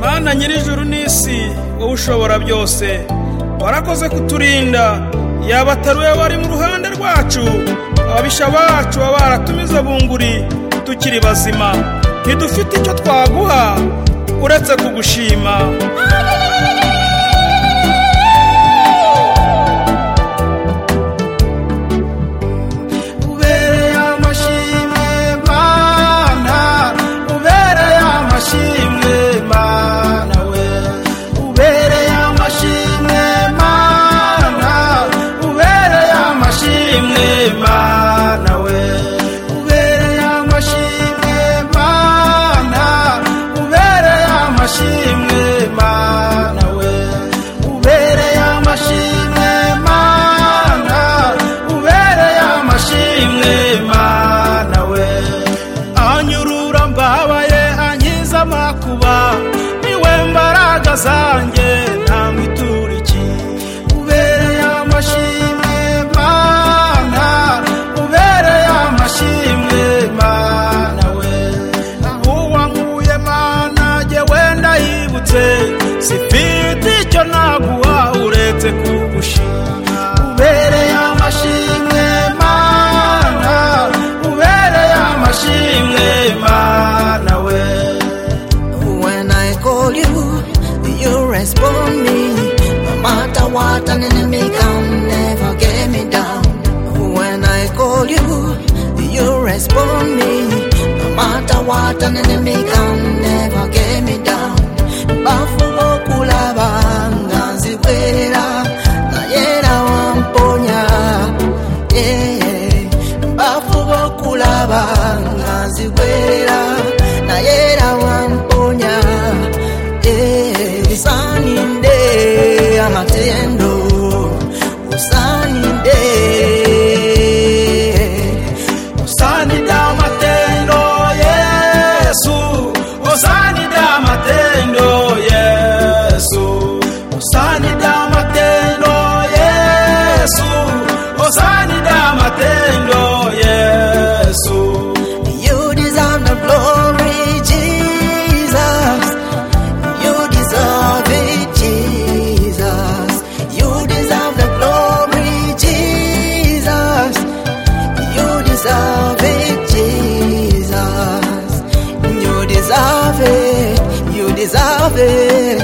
mana nyir'ijuru n'isi wowe ushobora byose warakoze kuturinda yaba atari wowe wari mu ruhande rwacu ababisha bacu baba baratumiza bunguri tukiri bazima ntidufite icyo twaguha uretse kugushima ubereye amashimwe mana ubereye amashimwe mana we ubereye amashimwe mana ubereye amashimwe mana we ubereye amashimwe mana ubereye amashimwe mana we ubereye amashimwe mana ubereye amashimwe mana we anyurura mbabaye ankiza amakuba niwe mbaraga zanjye ntabwo ituriki ubereye amashimwe mana ubereye amashimwe mana we aho wankuye mana jye wenda yibutse sifite icyo naguha uretse kugushima ubereye amashimwe mana ubereye amashimwe mana we When I call you, you respond me. No matter what an enemy can never get me down. When I call you, you respond me. No matter what an enemy can never get me down. Bafumo kulaba nganzi kwera na yera wamponya. Yeah, yeah. Bafumo kulaba nganzi kwera na yera wamponya. Yeah, yeah. Usaninde amatendo usaninde usanide amatendo yesu usanide amatendo yesu usanide amatendo yesu usanide amatendo yesu You deserve the glory, Jesus. You deserve it, Jesus. You deserve the glory, Jesus. You deserve it, Jesus. You deserve it. You deserve it.